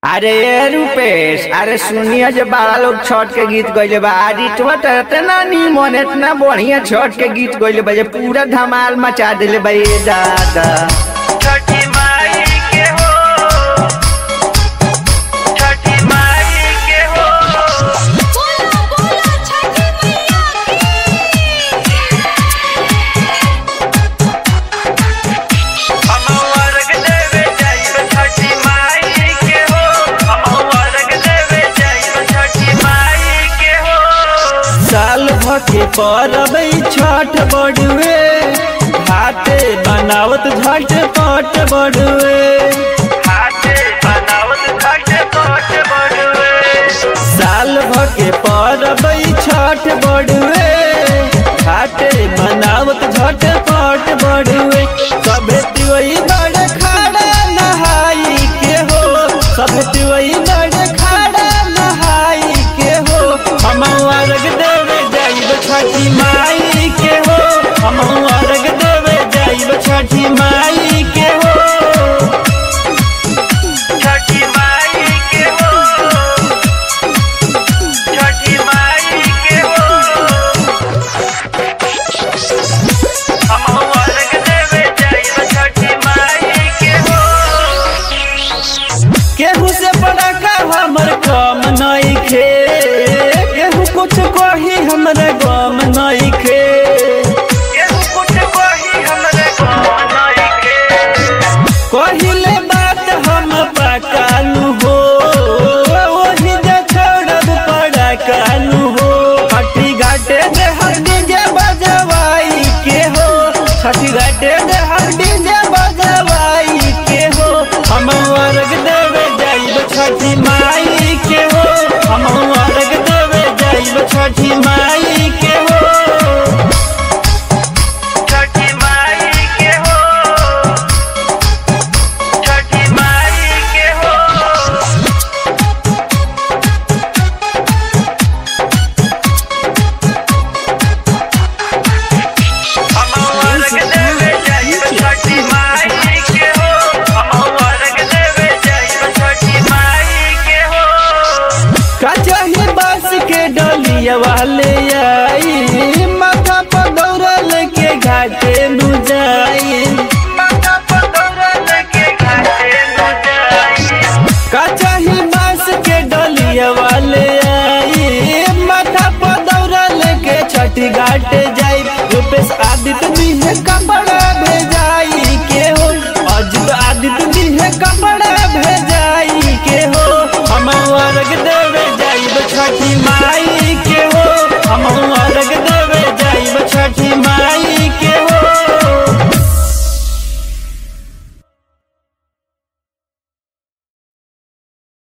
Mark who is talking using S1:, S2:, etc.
S1: अरे ये रूपेश अरे सुनिए जे बड़ा लोग छठ के गीत गइले बा आज इतना त इतना निमन इतना बढ़िया छठ के गीत गइले बा जे पूरा धमाल मचा दिले बा ये दादा
S2: छठी माई के हो छठी माई के हो
S3: बोला बोला छठी मैया
S2: हम अर्घ देवे जाइब छठी माई के हो हम अर्घ देवे जाइब छठी माई के हो
S1: साल भके परब छठ बड़ुए हाथे बनावत झट पट बड़ुए
S2: हाथे बनावत घाट पट बड़ुए
S1: साल भके परब छठ बड़ुए हाथे बनावत झट पट बड़ुए सभे तिवई बड़ खाड़ा नहाई के हो सभे तिवई बड़ खाड़ा नहाई के हो हम अर्घ देवे जाइब छठी माई के हो हम अर्घ देवे जाइब छठी माई के हो
S2: छठी माई के हो छठी माई के हो हम अर्घ देवे जाइब छठी माई के हो
S1: केहू से बड़ा का हमर कम नहीं खे केहू कुछ कही हमरे गम नहीं खे
S2: केहू कुछ कही हमरे गाँव नइखे।
S1: कहिले बात हम पकालू हो ओही जे छोड़ब पड़ा कालू हो छठी घाटे दे हम डीजे बजवाई के हो छठी घाटे दे हम डीजे बजवाई के हो हम अर्घ देवे जाइब छठी माई के हो हम अर्घ देवे जाइब छठी माई के हो
S2: छठी माई के हो छठी माई के हो हम अर्घ देवे जाइब छठी माई के हो हम अर्घ देवे जाइब छठी माई के हो
S1: कचही बस के डलिया वाले आई माथा पर दौड़ल के घाटे नु जाई
S2: माता पकड़ल के घाटे न जाई
S1: कचही बस के डलिया वाले आई माथा पर दौड़ल के छठी घाटे जाई रूपेश आदित्य भी है कपड़ा भेजाई के हो अजित आदित्य भी है कपड़ा भेजाई के हो हम अर्घ देवे जाइब छठी माई